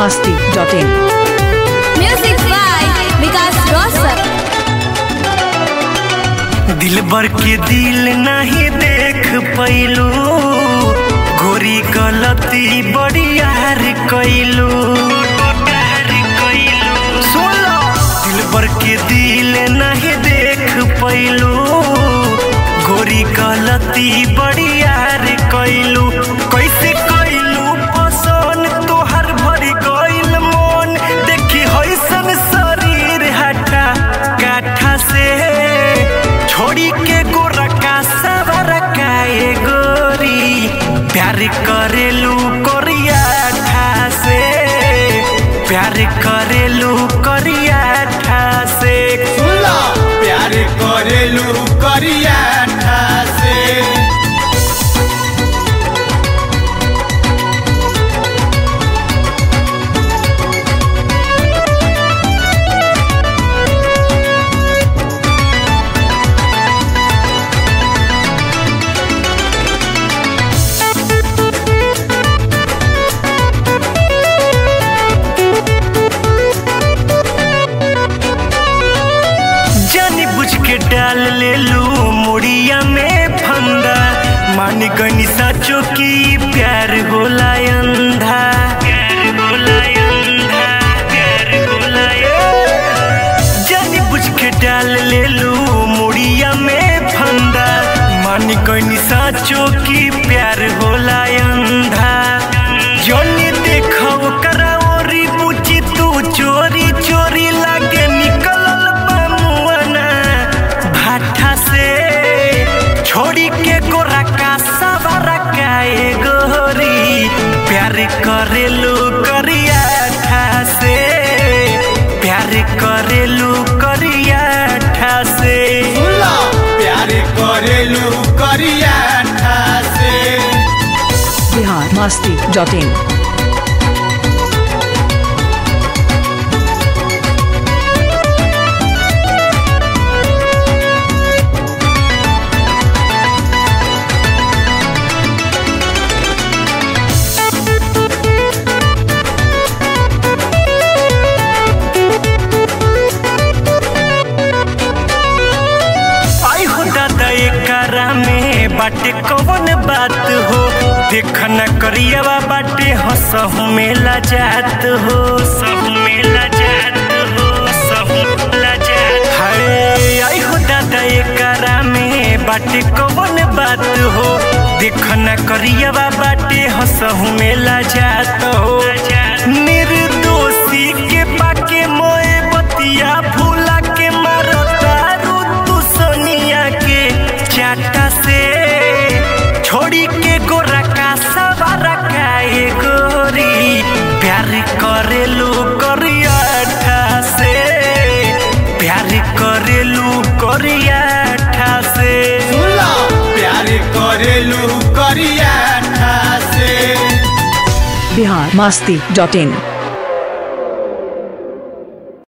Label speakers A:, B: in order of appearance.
A: masti.in.
B: Music by Vikas Rosar.
C: दिल भर के दिल नहीं देख पैलू गोरी गलती बड़ी यार कैलू सुनो दिल भर के दिल नहीं देख पैलू गोरी गलती बड़ी यार कैलू कैसे कैलू पसंद तोहर भरी गइल मन देखी होइसन शरीर हटा काठा से छोड़ी के गोरा का सवर काए गोरी प्यार करेलू कोरिया ठा से प्यार करेलू कोरिया ठा से
D: सुनला प्यार करेलू करिया ठासे
C: जानी बुझ के डाल ले लू मुड़िया में फंदा मान गनी साचो की प्यार होला अंधा प्यार होला अंधा प्यार होला जानी बुझ के डाल ले लू मुड़िया में फंदा मान गनी साचो की प्यार होला अंधा जोनी देखो करा ओरी बुची तू चोरी चोरी लागे निकलल बमुआना भाठा से छोड़ी के गोरा का सवारा काए गोरी प्यार करेलू करिया ठा से प्यार करेलू करिया ठा से
D: सुनला प्यार करेलू करिया ठासे
A: Bihar masti.in.
C: आई हो दादा एकरा में बाटे कौन बात हो देख न करियवा बाटे हंसहु मेला जात हो सब मेला जात हो सब मेला जात हाय आई हो दादा एकरा में बाटे कौन बात हो देख न करियवा बाटे हंसहु मेला जात हो निर्दोषी के पाके मोए बतिया भूला के मारता तू सोनिया के चाटा से छोड़ी के गोरा का सवारा काए गोरी प्यार करेलू करिया ठा से प्यार करेलू करिया ठा से
D: सुनला प्यार करेलू करिया ठासे
A: Bihar masti.in.